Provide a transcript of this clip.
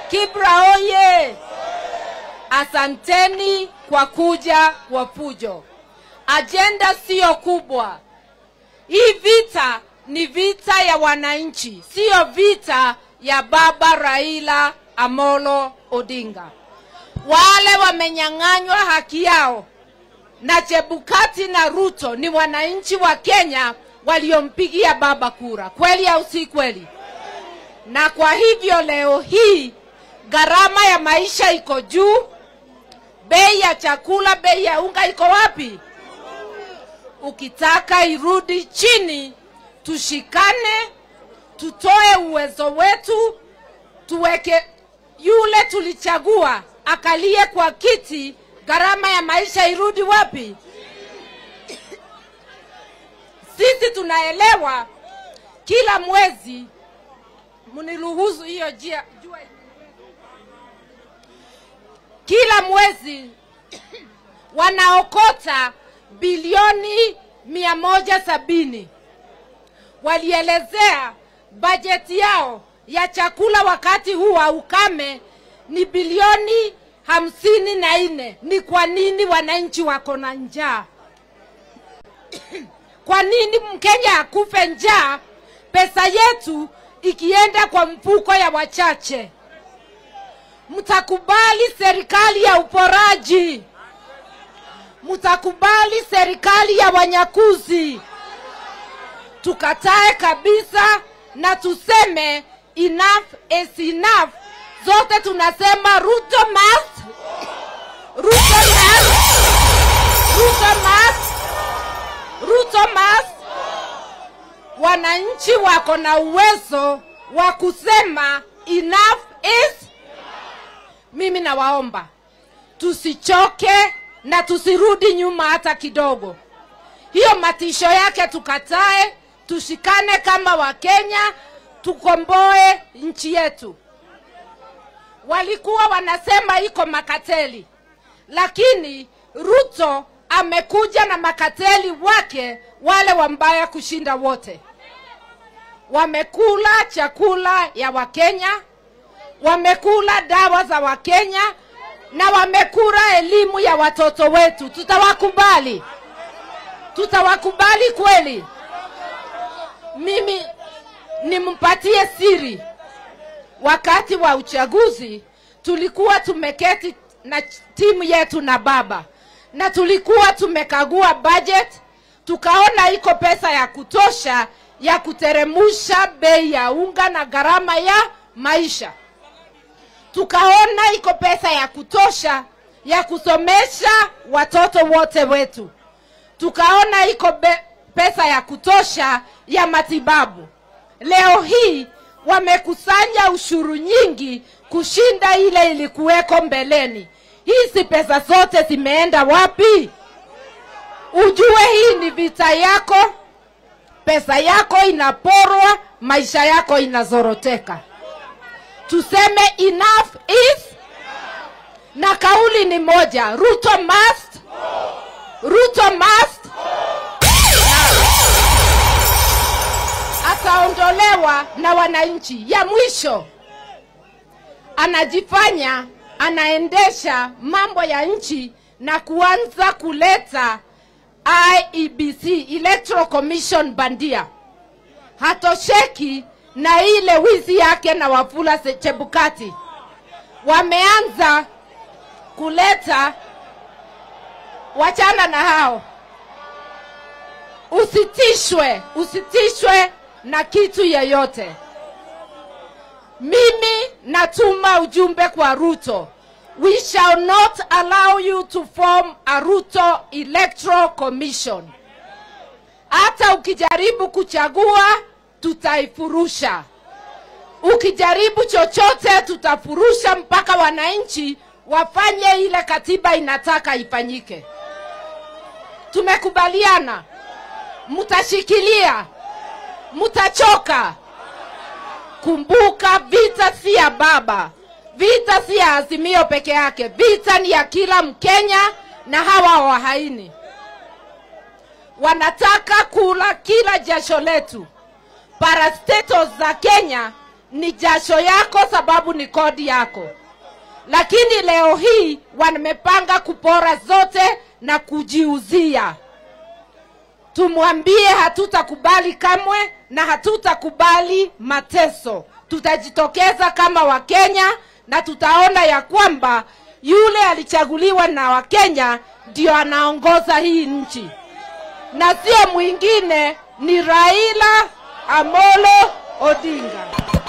Kibra oye! Asanteni kwa kuja kwa fujo. Ajenda siyo kubwa. Hii vita ni vita ya wananchi, siyo vita ya baba Raila Amolo Odinga. Wale wamenyang'anywa haki yao na Chebukati na Ruto ni wananchi wa Kenya waliompigia baba kura, kweli au si kweli? Na kwa hivyo leo hii gharama ya maisha iko juu, bei ya chakula, bei ya unga iko wapi? Ukitaka irudi chini, tushikane, tutoe uwezo wetu, tuweke yule tulichagua akalie kwa kiti, gharama ya maisha irudi wapi? Sisi tunaelewa kila mwezi, mniruhusu hiyo jia jua kila mwezi wanaokota bilioni mia moja sabini. Walielezea bajeti yao ya chakula wakati huu wa ukame ni bilioni hamsini na nne. Ni kwa nini wananchi wako na njaa? Kwa nini Mkenya akufe njaa, pesa yetu ikienda kwa mfuko ya wachache? Mtakubali serikali ya uporaji? Mtakubali serikali ya wanyakuzi? Tukatae kabisa na tuseme enough is enough. Zote tunasema Ruto must, Ruto must, Ruto must, Ruto must. Wananchi wako na uwezo wa kusema enough is. Mimi nawaomba tusichoke na tusirudi nyuma hata kidogo. Hiyo matisho yake tukatae, tushikane kama Wakenya, tukomboe nchi yetu. Walikuwa wanasema iko makateli, lakini Ruto amekuja na makateli wake wale wambaya kushinda wote. Wamekula chakula ya Wakenya, wamekula dawa za Wakenya na wamekula elimu ya watoto wetu. Tutawakubali? Tutawakubali kweli? Mimi nimpatie siri, wakati wa uchaguzi tulikuwa tumeketi na timu yetu na baba na tulikuwa tumekagua budget, tukaona iko pesa ya kutosha ya kuteremusha bei ya unga na gharama ya maisha tukaona iko pesa ya kutosha ya kusomesha watoto wote wetu, tukaona iko be- pesa ya kutosha ya matibabu. Leo hii wamekusanya ushuru nyingi kushinda ile ilikuweko mbeleni. Hizi pesa zote zimeenda wapi? Ujue hii ni vita yako, pesa yako inaporwa, maisha yako inazoroteka tuseme enough is na kauli ni moja ruto must ruto must ataondolewa na wananchi ya mwisho anajifanya anaendesha mambo ya nchi na kuanza kuleta iebc electoral commission bandia hatosheki na ile wizi yake na Wafula Se- Chebukati wameanza kuleta, wachana na hao, usitishwe, usitishwe na kitu yeyote. Mimi natuma ujumbe kwa Ruto, we shall not allow you to form a Ruto Electoral Commission. Hata ukijaribu kuchagua tutaifurusha. Ukijaribu chochote, tutafurusha mpaka wananchi wafanye ile katiba inataka ifanyike. Tumekubaliana, mtashikilia, mtachoka. Kumbuka, vita si ya baba, vita si ya Azimio peke yake, vita ni ya kila Mkenya na hawa wahaini wanataka kula kila jasho letu. Parastatos za Kenya ni jasho yako sababu ni kodi yako lakini leo hii wamepanga kupora zote na kujiuzia tumwambie hatutakubali kamwe na hatutakubali mateso tutajitokeza kama wakenya na tutaona ya kwamba yule alichaguliwa na wakenya ndio anaongoza hii nchi na sio mwingine ni raila amolo odinga